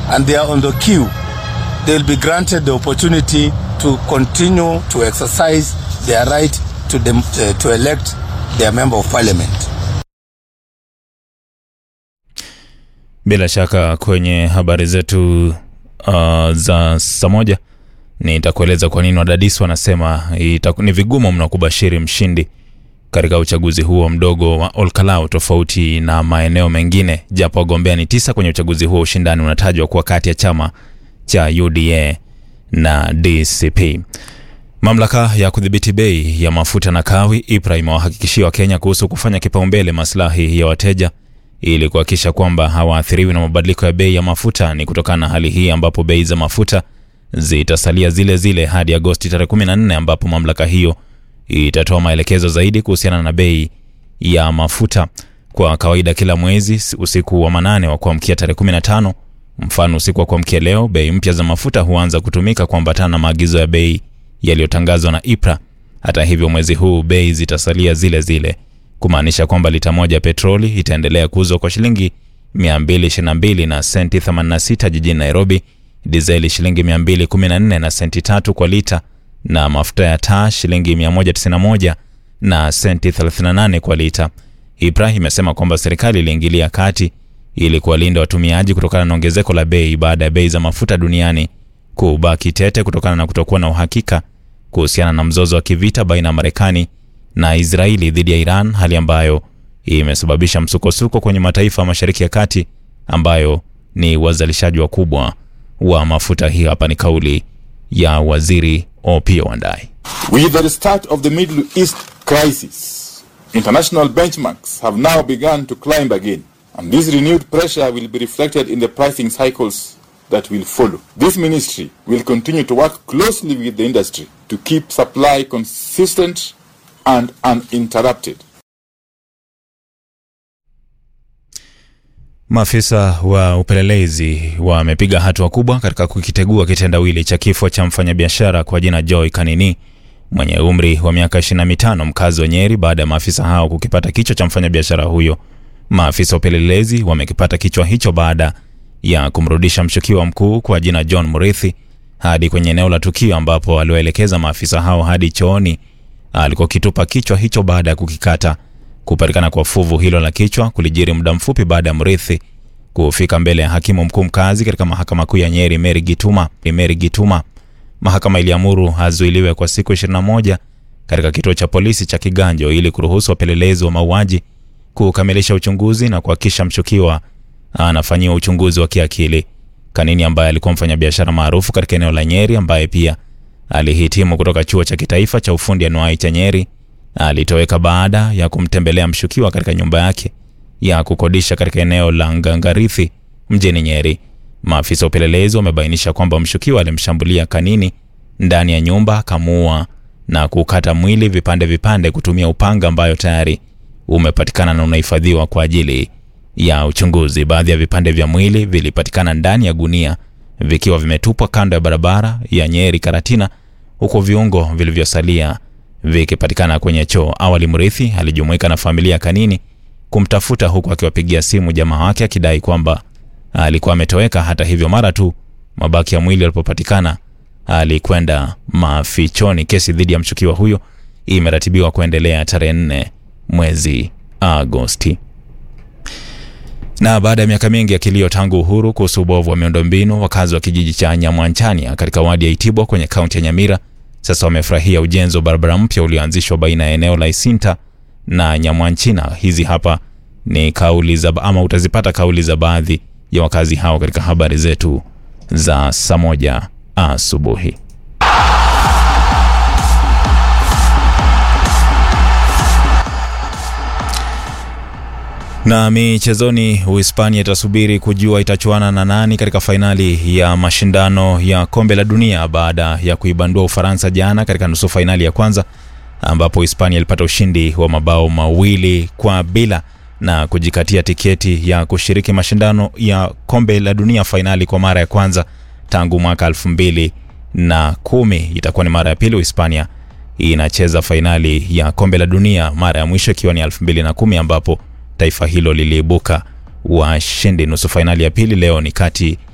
and they are on the queue, they'll be granted the opportunity to continue to exercise their right to, dem- uh, to elect their member of parliament. Bila shaka kwenye habari zetu uh, za saa moja nitakueleza kwa nini wadadisi wanasema itaku- ni vigumu mno kubashiri mshindi katika uchaguzi huo mdogo wa Olkalau tofauti na maeneo mengine, japo wagombea ni tisa kwenye uchaguzi huo. Ushindani unatajwa kuwa kati ya chama cha UDA na DCP. Mamlaka ya kudhibiti bei ya mafuta na kawi IPRA imewahakikishia Wakenya kuhusu kufanya kipaumbele maslahi ya wateja ili kuhakikisha kwamba hawaathiriwi na mabadiliko ya bei ya mafuta. Ni kutokana na hali hii ambapo bei za mafuta zitasalia zile zile hadi Agosti tarehe 14 ambapo mamlaka hiyo itatoa maelekezo zaidi kuhusiana na bei ya mafuta. Kwa kawaida kila mwezi usiku wa manane wa kuamkia tarehe 15, mfano usiku wa kuamkia leo, bei mpya za mafuta huanza kutumika kuambatana na maagizo ya bei yaliyotangazwa na IPRA. Hata hivyo, mwezi huu bei zitasalia zile zile, kumaanisha kwamba lita moja ya petroli itaendelea kuuzwa kwa shilingi 222 na senti 86 jijini Nairobi, dizeli shilingi 214 na senti tatu kwa lita, na mafuta ya taa shilingi 191 na senti 38 kwa lita. IPRA imesema kwamba serikali iliingilia kati ili kuwalinda watumiaji kutokana na ongezeko la bei baada ya bei za mafuta duniani kubaki tete kutokana na kutokuwa na uhakika kuhusiana na mzozo wa kivita baina ya Marekani na Israeli dhidi ya Iran, hali ambayo imesababisha msukosuko kwenye mataifa ya Mashariki ya Kati ambayo ni wazalishaji wakubwa wa mafuta. Hii hapa ni kauli ya waziri Opiyo Wandayi. With the start of the Middle East crisis, international benchmarks have now begun to climb again, and this renewed pressure will be reflected in the pricing cycles that will follow. This ministry will continue to work closely with the industry to keep supply consistent and uninterrupted. Maafisa wa upelelezi wamepiga hatua kubwa katika kukitegua kitendawili cha kifo cha mfanyabiashara kwa jina Joy Kanini mwenye umri wa miaka 25 mkazi wa Nyeri baada ya maafisa hao kukipata kichwa cha mfanyabiashara huyo. Maafisa wa upelelezi wamekipata kichwa hicho baada ya kumrudisha mshukiwa mkuu kwa jina John Murithi hadi kwenye eneo la tukio ambapo waliwaelekeza maafisa hao hadi chooni alikokitupa kichwa hicho baada ya kukikata. Kupatikana kwa fuvu hilo la kichwa kulijiri muda mfupi baada ya Murithi kufika mbele ya hakimu mkuu mkazi katika mahakama kuu ya Nyeri Mary Gituma. Mary Gituma, mahakama iliamuru azuiliwe kwa siku 21 katika kituo cha polisi cha Kiganjo ili kuruhusu wapelelezi wa mauaji kukamilisha uchunguzi na kuhakikisha mshukiwa anafanyiwa uchunguzi wa kiakili. Kanini ambaye alikuwa mfanyabiashara maarufu katika eneo la Nyeri ambaye pia alihitimu kutoka chuo cha kitaifa cha ufundi anuai cha Nyeri alitoweka baada ya kumtembelea mshukiwa katika nyumba yake ya kukodisha katika eneo la Ngangarithi mjini Nyeri. Maafisa wa upelelezi wamebainisha kwamba mshukiwa alimshambulia Kanini ndani ya nyumba, akamuua na kukata mwili vipande vipande kutumia upanga ambayo tayari umepatikana na unahifadhiwa kwa ajili ya uchunguzi. Baadhi ya vipande vya mwili vilipatikana ndani ya gunia vikiwa vimetupwa kando ya barabara ya Nyeri Karatina, huku viungo vilivyosalia vikipatikana kwenye choo. Awali Mrithi alijumuika na familia ya Kanini kumtafuta huku akiwapigia simu jamaa wake akidai kwamba alikuwa ametoweka. Hata hivyo, mara tu mabaki ya mwili yalipopatikana alikwenda mafichoni. Kesi dhidi ya mshukiwa huyo imeratibiwa kuendelea tarehe nne mwezi Agosti. Na baada ya miaka mingi ya kilio tangu uhuru kuhusu ubovu wa miundombinu, wakazi wa kijiji cha Nyamwanchania katika wadi ya Itibwa kwenye kaunti ya Nyamira sasa wamefurahia ujenzi wa barabara mpya ulioanzishwa baina ya eneo la Isinta na Nyamwanchina. Hizi hapa ni kauli za ama utazipata kauli za baadhi ya wakazi hao katika habari zetu za saa moja asubuhi. Na michezoni, Uhispania itasubiri kujua itachuana na nani katika fainali ya mashindano ya kombe la dunia baada ya kuibandua Ufaransa jana katika nusu fainali ya kwanza, ambapo Hispania ilipata ushindi wa mabao mawili kwa bila na kujikatia tiketi ya kushiriki mashindano ya kombe la dunia fainali kwa mara ya kwanza tangu mwaka elfu mbili na kumi. Itakuwa ni mara ya pili Uhispania inacheza fainali ya kombe la dunia, mara ya mwisho ikiwa ni elfu mbili na kumi ambapo taifa hilo liliibuka washindi. Nusu fainali ya pili leo ni kati